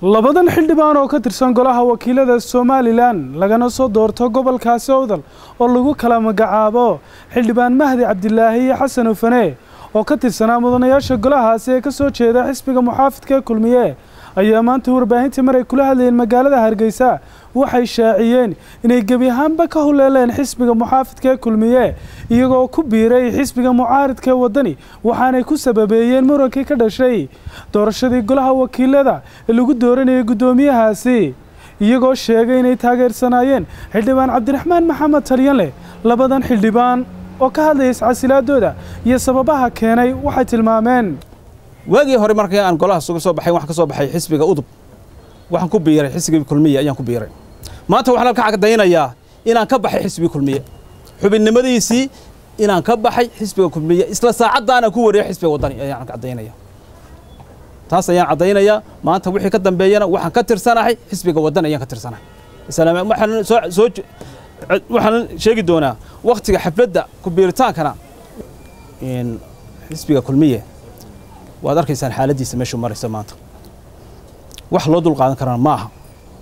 labadan xildhibaan oo ka tirsan golaha wakiilada somalilan lagana soo doorto gobolkaasi owdal oo lagu kala magacaabo xildhibaan mahdi cabdilaahi iyo xasan ufane oo ka tirsanaa mudanayaasha golahaasi ee ka soo jeeda xisbiga muxaafidka ee kulmiye ayaa maanta warbaahintii mar ay kula hadlayeen magaalada hargeysa waxay shaaciyeen inay gebi ahaanba ka huleeleen xisbiga muxaafidka ee kulmiye iyagoo ku biiray xisbiga mucaaridka ee waddani waxaanay ku sababeeyeen murankii ka dhashay doorashadii golaha wakiilada ee lagu dooranayay guddoomiyahaasi iyagoo sheegay inay taageersanaayeen xildhibaan cabdiraxmaan maxamed talyanleh labadan xildhibaan oo ka hadlaya iscasilaadooda iyo sababaha keenay waxay tilmaameen waagii hore markii aan golaha suga soo baxay waxaan ka soo baxay xisbiga udub waxaan ku biiray xisbiga kulmiye ayaan ku biiray maanta waxaan ka cadaynayaa inaan ka baxay xisbiga kulmiye xubinnimadiisii inaan ka baxay xisbiga kulmiye isla saacaddaana ku wariyay xisbiga waddani ayaan cadaynaya taas ayaan caddaynayaa maanta wixii ka dambeeyana waxaan ka tirsanahay xisbiga waddani ayaan ka tirsanahay islaam waxaan soo soo waxaan sheegi doonaa waktiga xafladda ku biiritaankana in xisbiga kulmiye waad arkaysaan xaaladdiisa meeshuu maraysa maanta wax loo dul qaadan karana ma aha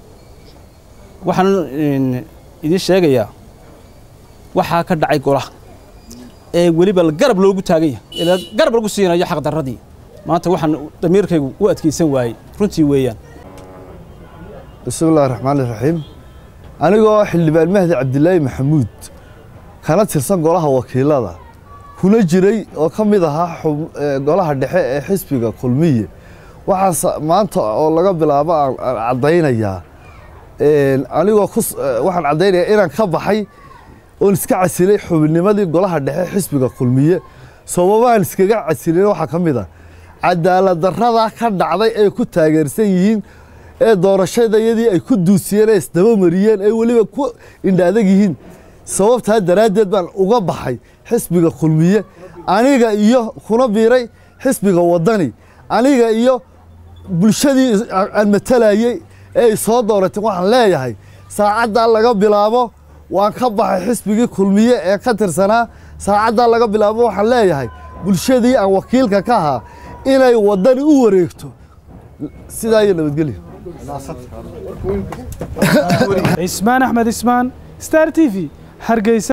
waxaan idiin sheegayaa waxaa ka dhacay golaha ee weliba garab loogu taagan yahay ilaa garab lagu siinayo xaqdarradii maanta waxaan damiirkaygu u adkaysan waayey runtii weeyaan bismillahi raxmaan iraxiim anigoo xildhibaan mahdi cabdilaahi maxamuud kana tirsan golaha wakiilada kuna jiray oo ka mid ahaa golaha dhexe ee xisbiga kulmiye waxaas maanta oo laga bilaabo aan caddaynayaa anigoo waxaan caddaynayaa inaan ka baxay oon iska casilay xubinnimadii golaha dhexe xisbiga kulmiye sababahan iskaga casilin waxaa ka mid a cadaalad darrada ka dhacday ay ku taageersan yihiin ee doorashadayadii ay ku duusiyeen ee isdaba mariyeen ay weliba ku indhaadag yihiin sababtaa daraaddeed baan uga baxay xisbiga kulmiye aniga iyo kuna biiray xisbiga waddani aniga iyo bulshadii aan matalayey ee ay soo dooratay waxaan leeyahay saacaddaa laga bilaabo waan ka baxay xisbigii kulmiye ee ka tirsanaa saacaddaa laga bilaabo waxaan leeyahay bulshadii aan wakiilka ka ahaa inay waddani u wareegto sidaa iyo nabadgelyo cismaan axmed ismaan star t v hargeysa